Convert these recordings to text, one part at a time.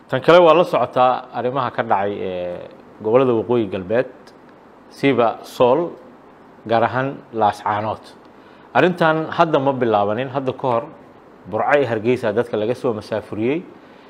tan kale waa la socotaa arrimaha ka dhacay ee gobollada waqooyi galbeed siba sool gaar ahaan laascaanood arrintan hadda ma bilaabanin hadda ka hor burco iyo hargeysa dadka laga soo masaafuriyey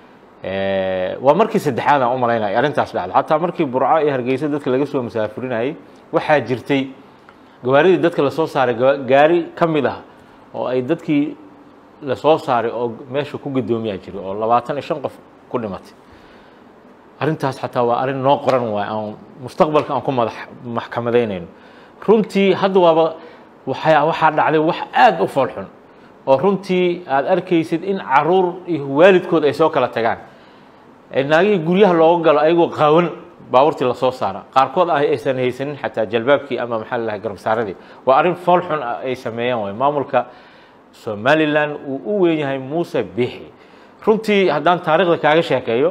waa markii saddexaad aan u malaynaya arrintaas dhacda xataa markii burco iyo hargeysa dadka laga soo masaafurinayay waxaa jirtay gawaaridii dadka lasoo saaray gaari ka mid ah oo ay dadkii lasoo saaray oo meesha ku guddoomiyaa jiray oo labaatan iyo shan qof ku dhimatay arrintaas xataa waa arrin noo qoran waay aan mustaqbalka aan ku madax maxkamadaynayno runtii hadda waaba waxaa waxaa dhacday wax aada u foolxun oo runtii aada arkaysid in caruur iyo waalidkood ay soo kala tagaan naagihii guryaha looga galo ayagoo qaawan baabuurtii lasoo saara qaarkood ah aysan haysanin xataa jalbaabkii ama maxaa lalahay garbsaaradii waa arrin fool xun ay sameeyeen waay maamulka somalilan uu u weyn yahay muuse bixi runtii haddaan taariikhda kaaga sheekeeyo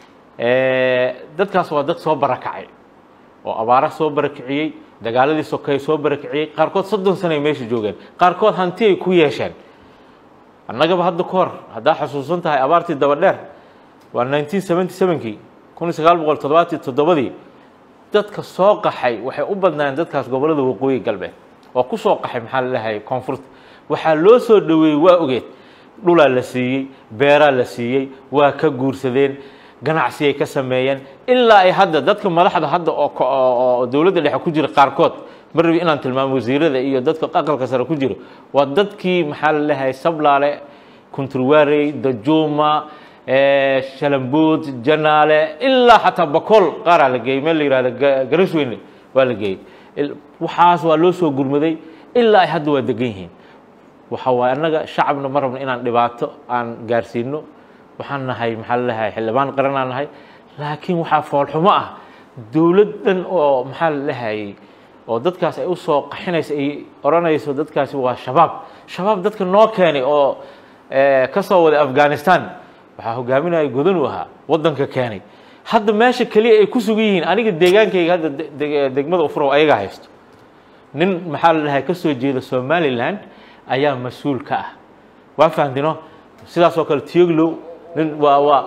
dadkaas waa dad soo barakacay oo abaara soo barakiciyey dagaaladii sokay soo barakiciyey qaarkood soddon sana ay meesha joogeen qaarkood hanti ay ku yeesheen annagaba hadda ka hor haddaa xusuusan tahay abaartii daba dheer waa nineteen seventy sevenkii kun iyo sagaal boqol toddobaatiyo toddobadii dadka soo qaxay waxay u badnaayeen dadkaas gobollada waqooyi galbeed oo ku soo qaxay maxaa lalahay koonfurta waxaa loo soo dhoweeyey waa ogeed dhulaa la siiyey beeraa la siiyey waa ka guursadeen ganacsi ay ka sameeyeen ilaa ay hadda dadka madaxda hadda oo dowladda dhexe ku jira qaarkood ma rabi inaan tilmaamo wasiirada iyo dadka aqalka sare ku jiro waa dadkii maxaa lalahay sablaale kunturwarey dajuuma shalambood janaale ilaa xataa bakool qaaraa la geeyey meel la yihahdo garasweyne waa la geeyey waxaas waa loo soo gurmaday ilaa ay hadda waa degan yihiin waxa waaye annaga shacabna ma rabno inaan dhibaato aan gaarsiino waxaan nahay maxaa lalahay xildhibaan qaranaan nahay laakiin waxaa foolxumo ah dowladdan oo maxaa lalahayay oo dadkaas ay usoo qaxinayso ay odhanayso dadkaasi waa shabaab shabaab dadka noo keenay oo ka soo waday afghanistan waxaa hogaaminaya godanu ahaa waddanka keenay hadda meesha keliya ay ku sugan yihiin aniga deegaankayga hadda degmada ufrow ayagaa haysto nin maxaa la dhahay ka soo jeeda somaliland ayaa mas-uul ka ah waa fahamtino sidaas oo kale tioglow nin waa waa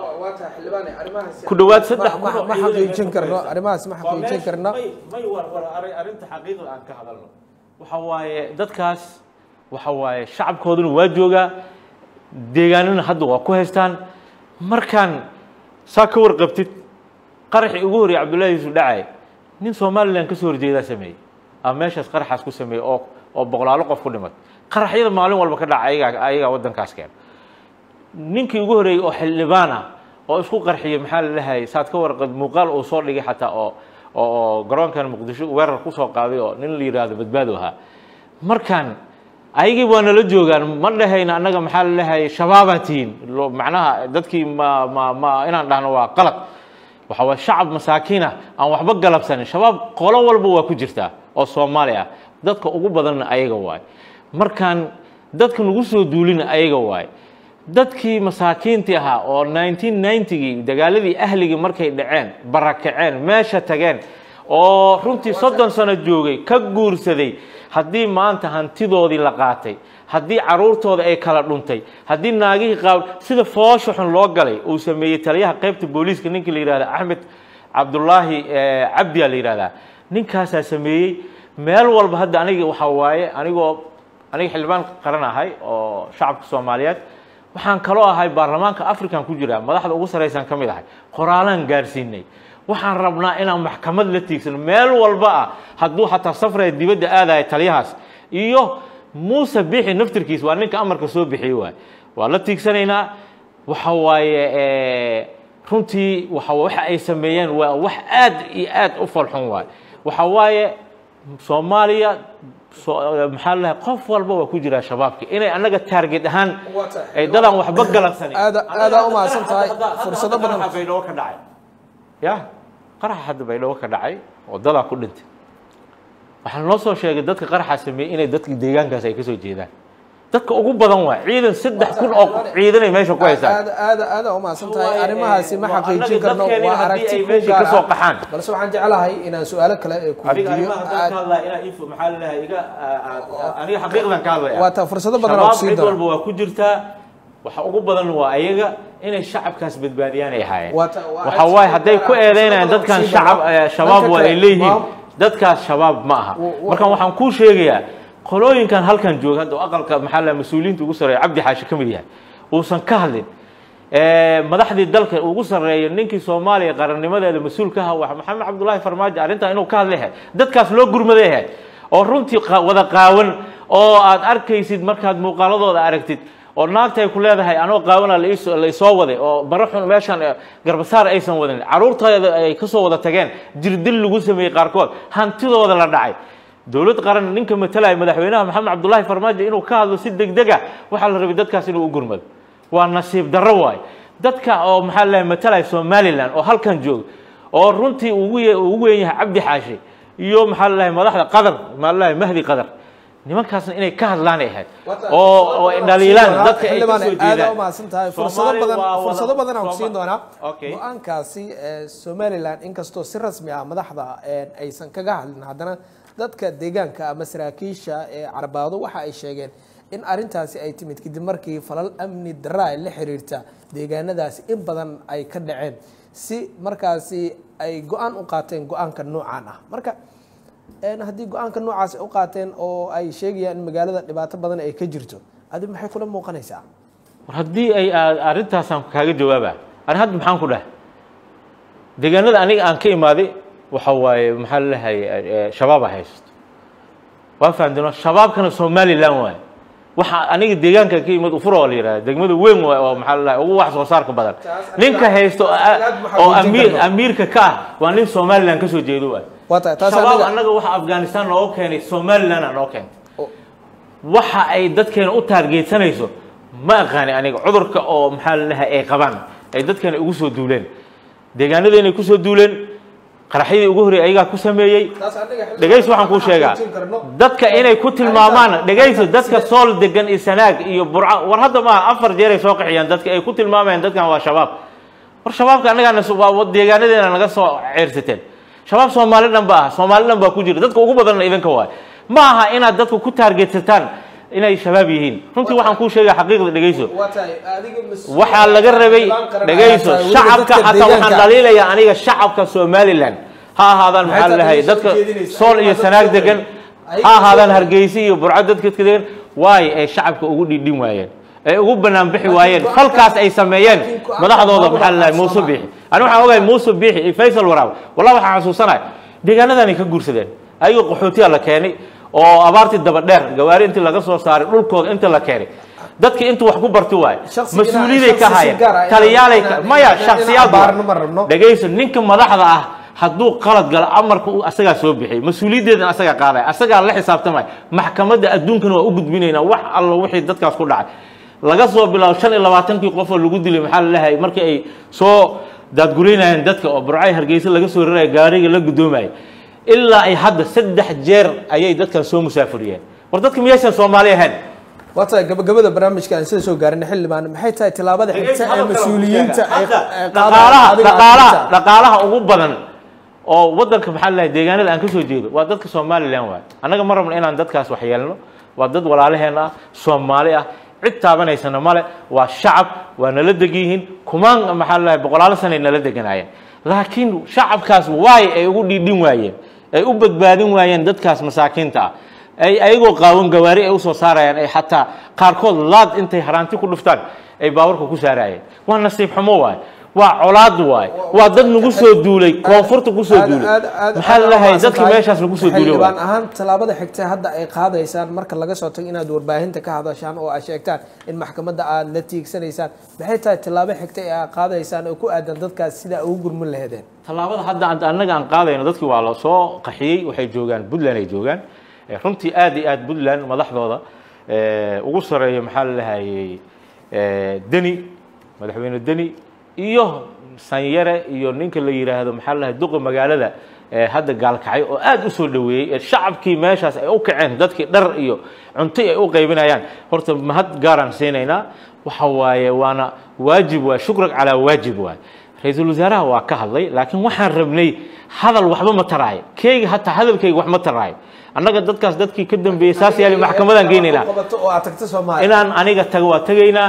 ku dhawaad saddex ma xaqiijin karno arrimahaas ma xaqiijin karno may war war arrinta xaqiiqda aan ka hadalno waxa waaye dadkaas waxa waaye shacabkooduna waa joogaa deegaanana hadda waa ku haystaan markaan saa ka warqabtid qaraxii ugu horreeyay cabdullahi yuusuf dhacay nin somalilan ka soo horjeedaa sameeyey ama meeshaas qaraxaas ku sameeyey oo oo boqolaalo qof ku dhimatay qaraxyada maalin walba ka dhaca ayagaa ayagaa waddankaas keena ninkii ugu horreeyey oo xildhibaan ah oo isku qarxiyey maxaa la dhahayay saad ka warqad muuqaal uu soo dhigay xataa oo oo garoonkan muqdisho weerar kusoo qaaday oo nin la yidhaahdo badbaado ahaa markaan ayagii waa nala joogaan ma dhahayna annaga maxaa la dhahayay shabaabaa tihiin macnaha dadkii ma ma ma inaan dhahno waa qalad waxa waye shacab masaakiin ah aan waxba galabsanin shabaab qolo walba waa ku jirtaa oo soomaali ah dadka ugu badanna ayaga waaye markaan dadka nagu soo duulina ayaga waaye dadkii masaakiintii ahaa oo nineteen ninetygii dagaaladii ahligii markay dhaceen barakaceen meesha tageen oo runtii soddon sano joogay ka guursaday haddii maanta hantidoodii la qaatay haddii caruurtooda ay kala dhuntay haddii naagihii qaab sida foosha xun loo galay uu sameeyey taliyaha qaybta booliiska ninkii la yihahda axmed cabdullaahi cabdiyaa la yihahdaa ninkaasaa sameeyey meel walba hadda aniga waxaa waaye anigoo aniga xildhibaan qaran ahay oo shacabka soomaaliyeed waxaan kaloo ahay baarlamaanka african ku jira madaxda ugu saraysan ka mid ahay qoraalaan gaarsiinay waxaan rabnaa inaan maxkamad la tiigsano meel walba ah hadduu xataa safraya dibadda aadaya taliyahaas iyo muuse bixi naftirkiis waa ninka amarka soo bixiyey waay waa la tiigsanaynaa waxa waaye runtii waxa waxa ay sameeyeen waa wax aad iyo aad u falxun waay waxa waaye soomaaliya maxaa lalahay qof walba waa ku jiraa shabaabka inay annaga taarget ahaan ay dadaan waxba galabsanin aada aadaa u mahadsan tahay fursado badan baydhabo ka dhacay ya qaraxa hadda baydhabo ka dhacay oo dadaa ku dhintay waxaa noo soo sheegay dadka qaraxa sameeyey inay dadka deegaankaas ay ka soo jeedaan dadka ugu badan waa ciidan saddex kun oo ciidanay meesha ku haysaan aada aada aada u mahadsan tahay arrimahaasi ma xaqiijin karno dadkeena waa haddii aragti ay ku meesha gaar ka soo ah qaxaan balse waxaan jeclahay inaan su-aalo kale ee ku adiga weydiiyo arrimaha haddaan ka hadlaya inaa info maxaa lalahay iga aniga xaqiiqdan ka hadlaya waa taa fursado badan oo shabaab kusii cid daro walba waa ku jirtaa waxa ugu badan waa ayaga inay shacabkaas badbaadiyaan ay ahaayeen Waa ta- waa waxa waaye hadday ku eedeynayaan sida dadkan sii shacab badan. eh, shabaab Dadka waa ay kale, leeyihiin maam- dadkaas shabaab ma aha Wa- wa- marka waxaan kuu sheegayaa qolooyinkan halkan jooga hadda oo aqalka maxaa la mas-uuliyiinta ugu sarreeya cabdi xaashi ka mid yahay uusan ka hadlin Eh, madaxdii dalka ugu sarreeya ninkii soomaaliya qarannimadeeda mas-uulka aha waa maxamed cabdullaahi farmaajo arrintan inuu ka hadlayahay dadkaas loo gurmadayahay oo runtii qa- wada qaawan oo aad arkaysid markaad muuqaaladooda aragtid oo naagta ay ku leedahay anoo qaawana la iso- la isoo waday oo baro xun meeshan eh, garbasaar aysan wadin caruurtooda ay kasoo wada tageen jirdil lagu sameeyey qaarkood hantidooda la dhacay dowlad qaran ninka matalaya madaxweynaha maxamed cabdullaahi farmaajo inuu ka hadlo si degdeg ah waxaa la rabay dadkaas inuu u gurmado waa nasiib darro waaye dadka oo maxaa la matalaya somalilan oo halkan jooga oo runtii ugu ye- ugu weyn yahay cabdi xaashi iyo maxaa la madaxda qadar maxaa la mahdi qadar nimankaasna inay ka hadlaan ay ahayd oo oo ay dhaliilaan dadka ay xildhibaan kasoo aada u jeedaan mahadsan tahay fursado Soomaali badan waa wada- fursado badan aan ku Sooma- siin doonaa Okay. go-aankaasi ee somaliland inkastoo si rasmi ah madaxda ee aysan kaga hadlin haddana dadka deegaanka ama saraakiisha ee carbaado waxa ay sheegeen in arintaasi ay timid kadib markii falal amni darra ay la xiriirta deegaanadaasi in badan ay ka dhaceen si markaasi ay go-aan u qaateen go-aanka noocaan ah marka een haddii go-aanka noocaas ay u qaateen oo ay sheegayaan in magaalada dhibaato badan ay ka jirto adi maxay kula muuqanaysaa war haddii ay aad arrintaasaan kaaga jawaaba ani hadda maxaan ku dhahay deegaanada aniga aan ka imaaday waxa waaye maxaa la dhahay shabaaba haysto waa fahamteen shabaabkana somaliland waaye waxa aniga deegaanka ka imid ufuro oo la yidhahda degmada weyn waaye oo maxaa la dhahay ugu wax soo saarka badan Taas ninka aniga- haysto oo- taas aad ma oo xaqiijin amiir karno. amiirka ka ah waa nin somaliland kasoo jeedo waaye waa tahay taas shabaab aniga annaga waxa afghanistan nooga keenay somaliland aa noo keentay oo- waxa ay dadkeena u taargeedsanayso ma aqaani aniga cudurka oo maxaa la dhahay ay qabaan ay dadkeena ugu soo duuleen deegaanadeena ku soo duuleen qaraxyadii ugu horreeyay ayagaa ku sameeyey taas aniga xildhibaan dhegaysi waxaan kuu sheegaa xaqiijin karno. dadka inay ku tilmaamaan dhegaysi dadka sool degan iyo sanaag iyo burca war hadda maaha afar jeer ay soo qixiyaan dadka ay ku tilmaamayaan dadkan waa shabaab war shabaabka annagaana so- waa deegaanadeena naga soo ceersateen shabaab soomaali dhan ba ah soomaali dhan baa ku jira dadka ugu badanna idinka waay ma aha inaad dadka ku taargetsataan inay shabaab yihiin runtii waxaan kuu sheegaa xaqiiqda dhegayso waa tahay adiga mas- waxaa laga rabay xildhibaan qaran dhegayso ayaa tahay, weliba shacabka dadka xataa waxaan deegaanka. dhaliilayaa aniga shacabka somaliland ha ahaadaan Maxay maxaa la tahay dhahay soo dadka jeedinaysa? sool iyo Ayaga sanaag dadka degan ayaga ha ahaadaan dadka- hargeysa iyo burco dadka ka degan waayo ay shacabka ugu dhidhin waayeen ay ugu banaan bixi Laakiin waayeen go-aanka- falkaas ay sameeyeen laakiin go-aanka madaxdooda maamulka maxaa la dhahay muuse Soomaaliya. biixi ani waxaan ogahay muuse biixi iyo faysal waraab wallahi waxaan xasuusanahay deegaanadanay ka guursadeen ayagoo qaxootiya la keenay oo abaartii daba dheer gawaari intii laga soo saaray dhulkooda inta la keenay dadkii intuu wax ku barti waayo Shakhsi mas-uuliyaday inaan- ka shakhsi si hayeen gaar ah inaan- taliyaalay ka inaan- maya inaan- inaan shakhsiyaad abaarno ma rabno. dhegayso ninka madaxda ah hadduu qalad galo amarka uu asagaa soo bixiyay mas-uuliyaddeedana asagaa qaadaya asagaa la xisaabtamaya maxkamadda adduunkana waa u gudbinaynaa wax allo wixii dadkaas ku dhacay laga soo bilaabo shan iyo labaatankii qof oo lagu dilay maxaa la leeyahay markii ay soo daadguraynayeen dadka oo burcay hargeysa laga soo raraya gaariga la guddoomayay ilaa ay hadda saddex jeer ayay dadkan soo musaafuriyeen war dadka miyaysan soomaali ahayn waa tahay gabagabada barnaamijka aan sida soo gaarin xildhibaan maxay tahay tilaabada xigta ee mas-uuliyiinta ay Hadda ay qaadayaan dhaqaalaha adiga dhaqaalaha arrinta? dhaqaalaha ugu badan oo wadanka maxaa la deegaanada aan ka soo jeedo waa dadka somaliland waay annaga ma rabno inaan dadkaas wax yeelno waa dad walaalaheen ah soomaali ah cid taabanaysana male waa shacab waa nala degan yihiin kumaan maxaa la boqolaalo sanay nala deganaayeen laakiin shacabkaas waay ay ugu dhiidhin waayeen ay u badbaadin waayeen dadkaas masaakiinta ah ay ayagoo qaawan gawaari ay usoo saarayaan ay xataa qaarkood laad intay haraanti ku dhuftaan ay baawarka ku saarayeen waa nasiib xumo waay waa colaad waay waa dad nagu soo duulay koonfurta kusoo Aad- duulay aad- aad- maxaa aad la lahay umahadsan dadkii tahay. meeshaas lagu soo duulay xildhibaan waay ahaan tallaabada xigta hadda ay qaadaysaan marka laga soo tago inaad warbaahinta ka hadashaan oo aad sheegtaan in maxkamadda aad la tiigsanaysaan maxay tahay tallaabo xigta ee aad qaadaysaan oo ku aadan dadkaas sidaa ugu gurmin laheedeen tallaabada hadda aan- annaga aan qaadayno dadkii waa la soo qaxiyey waxay joogaan puntland ay joogaan Eh, runtii aad iyo aad puntland madaxdooda eh, ugu sareeya maxaa la lahayey eh, deni madaxweyne deni iyo sanyare iyo ninka la yidhaahdo maxaa la lahay duqa magaalada eh, hadda gaalkacay oo aad u soo dhoweeyey ee shacabkii meeshaas ay u kaceen dadkii dhar iyo cunto ay u qaybinayaan horta mahad gaaraan siinaynaa waxa waaye waana waajib waa shukran calaa waajib waay ra-iisul wasaaraha waa ka hadlay laakiin waxaan rabnay hadal waxba ma taraayo keyga hataa hadalkayga wax ma taraayo annaga dadkaas dadkii ka dambeeyey saas yaali maxkamadaan geynaynaa qabato oo aad tagto soomaaliya inaan aniga tago waa tegaynaa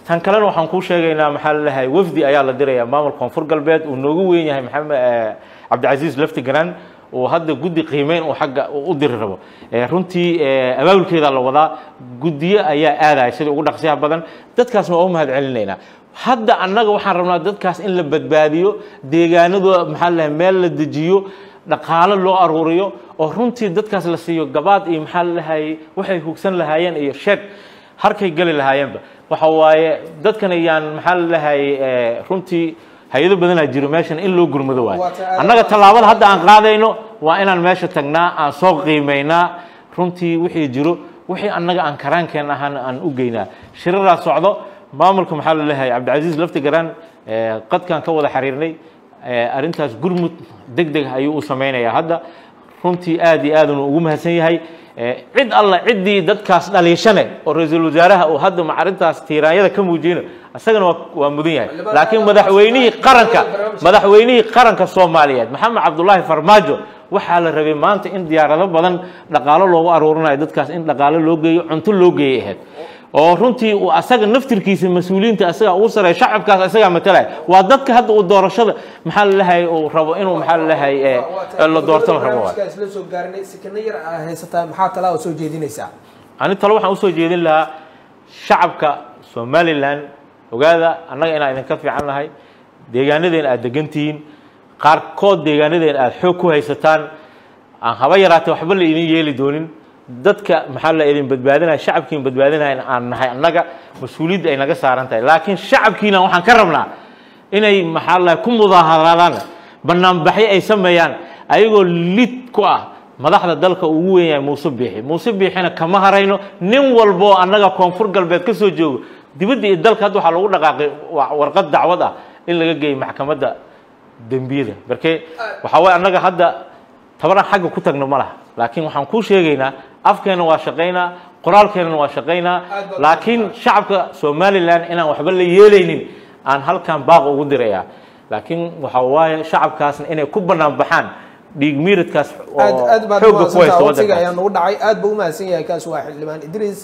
tan kalena waxaan kuu sheegaynaa maxaa la leeyahay wafdi ayaa la dirayaa maamulka koonfur galbeed uu noogu weyn yahay maxamed cabdicasiis lafti garan oo hadda guddi qiimeyn uu xagga u diri rabo runtii abaabulkeeda la wadaa guddiyo ayaa aadaya sida ugu dhaqsiyaha badan dadkaasna waa u mahad celinaynaa hadda annaga waxaan rabnaa dadkaas in la badbaadiyo deegaanadooda maxaa la meel la dejiyo dhaqaalo loo aruuriyo oo runtii dadkaas la siiyo gabaad iyo maxaa la lahayay waxay hugsan lahaayeen iyo sheeg harkay geli lahaayeenba waxa waaye dadkan ayaan maxaa la lahayay runtii hay-ado badanaa jiro meeshan in loo gurmado waayo annaga tallaabada hadda aan qaadayno waa inaan meesha tagnaa aan soo qiimaynaa runtii wixii jiro wixii annaga aan karaankeen ahaan aan u geynaa shiraraa socdo maamulka maxaa la leeyahay cabdicasiis lafti garaan qadkaan ka wada xiriirnay arrintaas gurmud deg deg ayuu u samaynayaa hadda runtii aad iyo aad uu ugu mahadsan yahay cid alla ciddii dadkaas dhaliishane oo ra-iisul wasaaraha uu hadda arrintaas tiiraanyada ka muujiyeyno isagana waa mudan yahay laakiin madaxweynihii qaranka madaxweynihii qaranka soomaaliyeed maxamed cabdulaahi farmaajo waxaa la rabay maanta in diyaarado badan dhaqaalo loogu aruurinayo dadkaas in dhaqaalo loo geeyo cunto loo geeyay ahayd oo runtii uu asaga naftirkiisa mas-uuliyiinta asaga ugu sareeya shacabkaas asagaa matalaya waa dadka hadda uu doorashada maxaa la lehay uu rabo inuu maxaa la lehay la doorto la rabo isla soo gaarinay sikana yar aa haysataa maxaa talaa oo soo jeedinaysaa ani talo waxaan usoo jeedin lahaa shacabka somalilan ogaada annaga inaan idinka fiican nahay deegaanadeena aad degan tihiin qaarkood deegaanadeena aad xoog ku haysataan aan haba yaraatee waxba la idin yeeli doonin dadka maxaa la idin badbaadinaya shacabkiin badbaadinaya aan nahay annaga mas-uuliyadda ay naga saaran tahay laakiin shacabkiina waxaan ka rabnaa inay maxaa la ku mudaaharaadaan banaanbaxyo ay sameeyaan ayagoo lid ku ah madaxda dalka ugu weyn yahay muuse biixi muuse biixina kama harayno nin walbo annaga koonfur galbeed ka soo joogo dibadda iyo dalka hadda waxaa lagu dhaqaaqay warqad dacwad ah in laga geeyo maxkamadda dembiyada markee waxaa waye annaga hadda tabaraan xagga ku tagno ma laha laakiin waxaan kuu sheegaynaa afkeena waa shaqaynaa qoraalkeenana waa shaqaynaa laakiin shacabka somalilan inaan waxba la yeelaynin aan halkan baaq ugu dirayaa laakiin waxa waaye shacabkaasna inay ku banaan baxaan dhiig miiradkaas aad aad baad xooga ku haysta waqtiga waddankaas ayaa nagu dhacay aad buu umahadsan yahay kaas waa xildhibaan idriis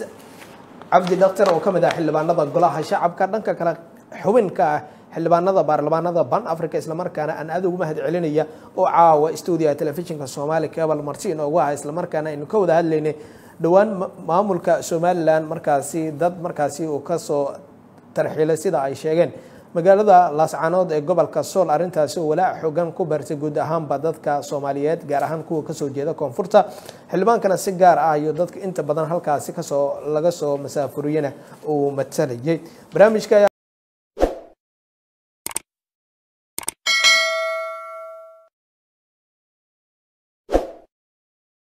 cabdi dhaktar oo ka mid ah xildhibaanada golaha shacabka dhanka kale xubin ka ah xildhibaanada baarlamaanada ban africa islamarkaana aan aad ugu mahad celinaya oo caawa stuudiyaha telefishinka soomaali cable marti inoogu aha islamarkaana aynu ka wada hadlaynay dhowaan ma- maamulka somalilan markaasi dad markaasi uu kasoo tarxiilay sida ay sheegeen magaalada laascaanood ee gobolka sool arrintaasi oo walaac xoogan ku beertay guud ahaanba dadka soomaaliyeed gaar ahaan kuwa kasoo jeeda koonfurta xildhibaankana si gaar ah iyo dadka inta badan halkaasi kasoo laga soo masaafuriyana uu matalayay barnaamijka ayaa